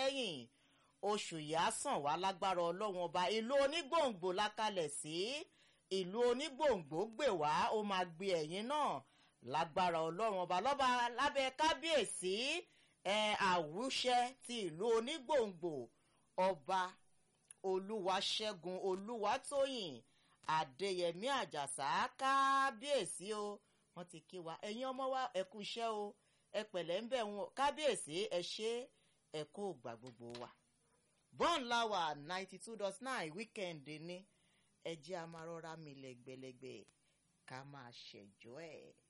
lẹ́yìn oṣù yìí á sàn wá lágbára ọlọ́run ọba ìlú onígbòǹgbò lákalẹ̀ sí ìlú onígbòǹgbò gbè wá ó máa gbé ẹ̀yìn náà lágbára ọlọ́run ọba lọ́ba lábẹ́ kábíyèsí ẹ̀ àwùṣẹ ti ìlú onígbòǹgbò ọba olúwaṣẹ́gun olúwatóyìn adéyẹmí àjàsá kábíyèsí o wọ́n ti kí wa ẹ̀yin ọmọ wa ẹ kú iṣẹ́ o ẹ pẹ̀lẹ́ ń bẹ̀ wọn kábíyèsí ẹ ṣe ẹ kó gbà gbogbo wa bọ́ọ̀n láwà ninety two dot nine weekend ní ẹ jẹ́ a máa rọra mi lẹ́gbẹ̀lẹ́gbẹ̀ ká máa ṣẹ̀jọ́ ẹ̀.